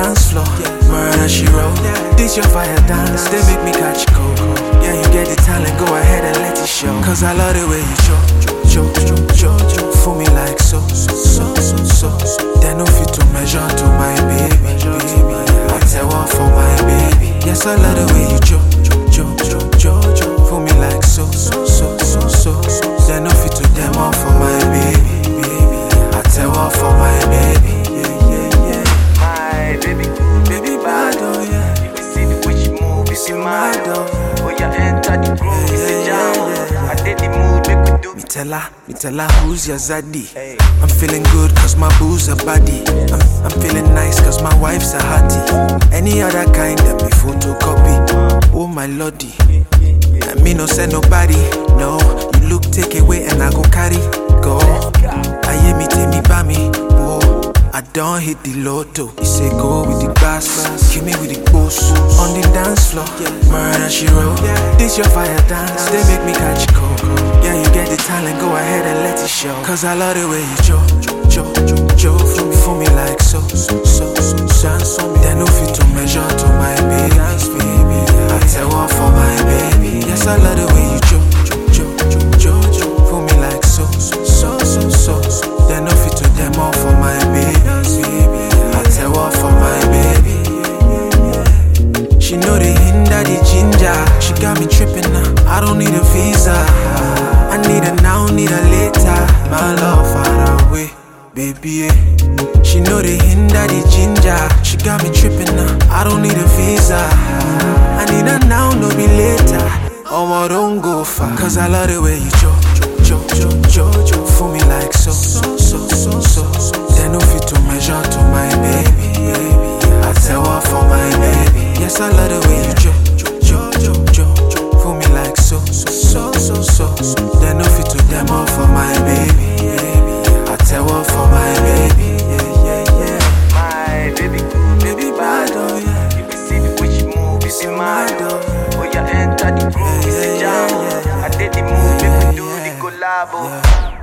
dance floor. Murder she wrote. This your fire dance, they make me catch cold. Yeah, you get the talent, go ahead and let it show. Cause I love the way you cho, cho, cho, cho, cho, for me like so, so, so, so, so. They no fit to measure to my baby, baby. I tell what for my baby. Yes, I love the way you cho, cho, cho, cho, cho, for me like so, so, so, so, so. They no fit to them all for my baby, baby. I tell what for my baby, yeah, yeah, yeah. My baby, Baby bad, oh yeah. you see the way she move, it's in my Mad, oh yeah. Oh, yeah, enter the groove, it's a Yeah, jam. yeah, yeah. I did the mood, make we do. Me tell her, me tell her who's your zaddy. I'm feeling good cause my boo's a body. I'm, I'm feeling nice cause my wife's a hottie. Any other kind of me photocopy. Oh my lordy. I me no send nobody. No, you look take away and I go carry. Go. I hear me take me by me. Whoa. I don't hit the lotto. You say go with the bass, kill me with the boss. On the dance floor, murder she wrote. This your fire dance, they make me catch cold. Yeah, you get the talent, go ahead and let it show. Cause I love the way you cho, cho, cho, cho, for me, for me like so, so, so, so, dance for me. They no fit to measure to my baby, baby. I tell what for my baby. Yes, I love the way you cho, cho, cho, cho, cho, for me like so, so, so, so, so. They no fit to them all for my baby, baby. I tell what for my baby. She know the hinder the ginger. She got me tripping now. I don't need a visa. I need her now, need her later. My love far away, baby. eh. She know the hinder the ginger. She got me tripping now. I don't need a visa. I need her now, no be later. Oh, don't go far. Cause I love the way you cho, cho, cho, cho, cho, for me like so, so, so, so, so. They no fit to measure to my baby, baby. I tell what for my baby. Yes, I love the way you cho, cho, cho, cho, cho, for me like so, so, so, so, so. They no fit to them all for my baby, baby. I tell what for my baby, yeah, yeah, yeah. My baby, Baby bad, oh yeah. you see the way she move, it's in my Mad, oh yeah. Oh, yeah, enter the groove, it's a Yeah, jam. yeah, yeah. I did the move, make we do Yeah, the yeah. collabo. Yeah.